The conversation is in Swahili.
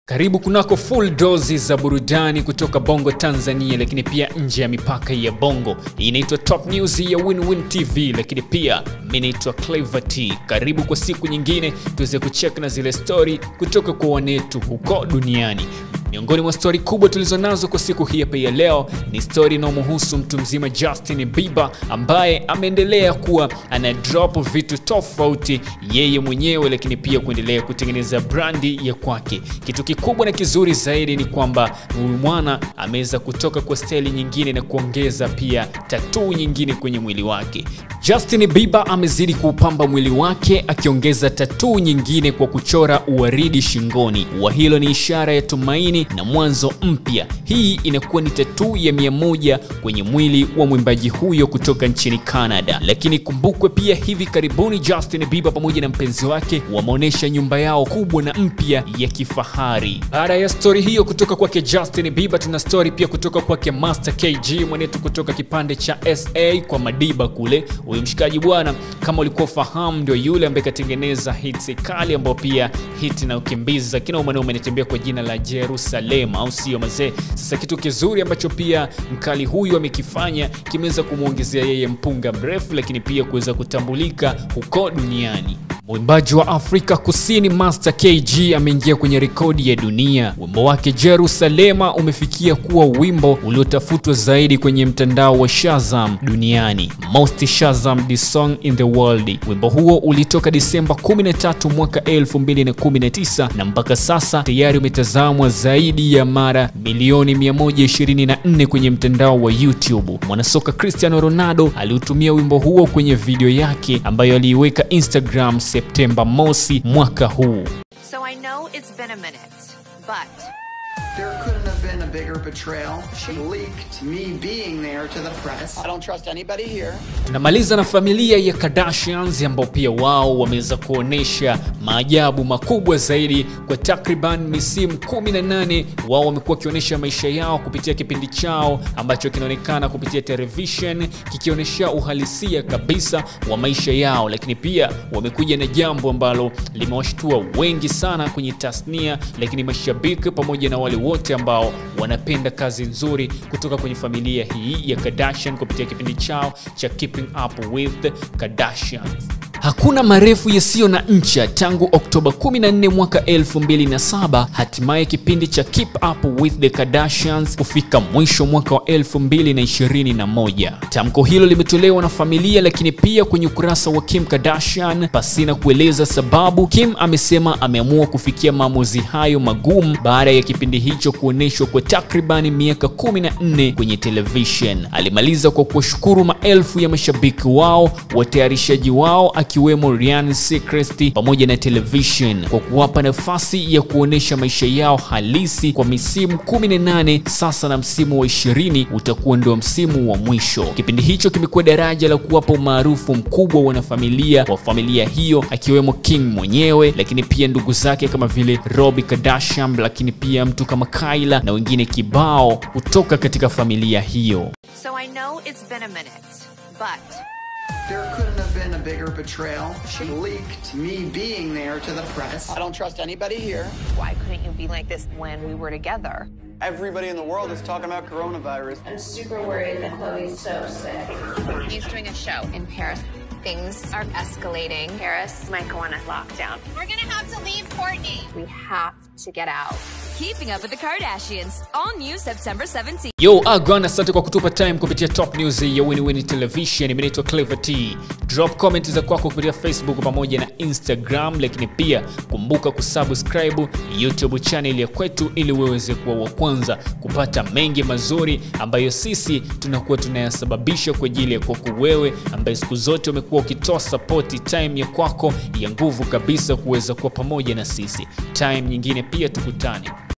Karibu kunako full dozi za burudani kutoka Bongo Tanzania, lakini pia nje ya mipaka ya Bongo. Hii inaitwa Top News ya WinWin TV, lakini pia mimi naitwa Clever T. Karibu kwa siku nyingine tuweze kucheck na zile story kutoka kwa wanetu huko duniani. Miongoni mwa stori kubwa tulizonazo kwa siku hii hapa ya leo ni stori inayomhusu mtu mzima Justin Bieber ambaye ameendelea kuwa ana drop vitu tofauti yeye mwenyewe, lakini pia kuendelea kutengeneza brandi ya kwake. Kitu kikubwa na kizuri zaidi ni kwamba huyu mwana ameweza kutoka kwa staili nyingine na kuongeza pia tatuu nyingine kwenye mwili wake. Justin Bieber amezidi kuupamba mwili wake akiongeza tatuu nyingine kwa kuchora uwaridi shingoni. Ua hilo ni ishara ya tumaini na mwanzo mpya. Hii inakuwa ni tatuu ya mia moja kwenye mwili wa mwimbaji huyo kutoka nchini Canada. Lakini kumbukwe pia, hivi karibuni Justin Bieber pamoja na mpenzi wake wameonyesha nyumba yao kubwa na mpya ya kifahari. Baada ya stori hiyo kutoka kwake Justin Bieber, tuna stori pia kutoka kwake Master KG mwanetu kutoka kipande cha SA kwa Madiba kule. Huyu mshikaji bwana, kama ulikuwa ufahamu, ndio yule ambaye katengeneza hits kali ambao pia hit na ukimbiza kina mwanaume anatembea kwa jina la Jerusalem, au sio mazee? Sasa kitu kizuri ambacho pia mkali huyu amekifanya kimeweza kumwongezea yeye mpunga mrefu, lakini pia kuweza kutambulika huko duniani. Mwimbaji wa Afrika Kusini Master KG ameingia kwenye rekodi ya dunia. Wimbo wake Jerusalema umefikia kuwa wimbo uliotafutwa zaidi kwenye mtandao wa Shazam duniani, most Shazam the song in the world. Wimbo huo ulitoka Disemba 13 mwaka 2019 na mpaka sasa tayari umetazamwa zaidi ya mara milioni 124 kwenye mtandao wa YouTube. Mwanasoka Cristiano Ronaldo aliutumia wimbo huo kwenye video yake ambayo aliiweka Instagram Septemba mosi mwaka huu. So I know it's been a minute, but There couldn't have been a bigger betrayal. She leaked me being there to the press. I don't trust anybody here. Tunamaliza na familia ya Kardashians ambao pia wao wameweza kuonesha maajabu makubwa zaidi kwa takriban misimu 18. Wao wamekuwa wakionyesha maisha yao kupitia kipindi chao ambacho kinaonekana kupitia television kikionyesha uhalisia kabisa wa maisha yao, lakini pia wamekuja na jambo ambalo limewashtua wengi sana kwenye tasnia, lakini mashabiki pamoja na wale wote ambao wanapenda kazi nzuri kutoka kwenye familia hii ya Kardashian kupitia kipindi chao cha Keeping Up with the Kardashians. Hakuna marefu yasiyo na ncha tangu Oktoba 14 mwaka 2007, hatimaye kipindi cha Keep Up with the Kardashians kufika mwisho mwaka wa 2021. Tamko hilo limetolewa na familia, lakini pia kwenye ukurasa wa Kim Kardashian pasina kueleza sababu. Kim amesema ameamua kufikia maamuzi hayo magumu baada ya kipindi hicho kuonyeshwa kwa takribani miaka 14 kwenye television. Alimaliza kwa kuwashukuru maelfu ya mashabiki wao, watayarishaji wao akiwemo Ryan Seacrest pamoja na television kwa kuwapa nafasi ya kuonesha maisha yao halisi kwa misimu 18 sasa, na msimu wa 20 utakuwa ndio msimu wa mwisho. Kipindi hicho kimekuwa daraja la kuwapa umaarufu mkubwa wanafamilia wa familia hiyo akiwemo King mwenyewe, lakini pia ndugu zake kama vile Robbie Kardashian, lakini pia mtu kama Kyla na wengine kibao kutoka katika familia hiyo. so I know it's been a minute, but There couldn't have been a bigger betrayal. She leaked me being there to the press. I don't trust anybody here. why couldn't you be like this when we were together? Everybody in the world is talking about coronavirus. I'm super worried that Chloe's so sick. He's doing a show in Paris. Things are escalating. Paris might go on a lockdown. We're gonna have to leave Courtney. We have to get out. Keeping Up with the Kardashians. All new September 17th. Yo, agwan, asante kwa kutupa time kupitia Top News ya WinWin Television. Mimi naitwa Clever T. Drop comment za kwako kupitia Facebook pamoja na Instagram, lakini pia kumbuka kusubscribe YouTube channel ya kwetu ili uweze kuwa wa kwanza kupata mengi mazuri ambayo sisi tunakuwa tunayasababisha kwa ajili ya kwako wewe, ambaye siku zote umekuwa ukitoa support time ya kwako ya nguvu kabisa kuweza kuwa pamoja na sisi. Time nyingine pia tukutane.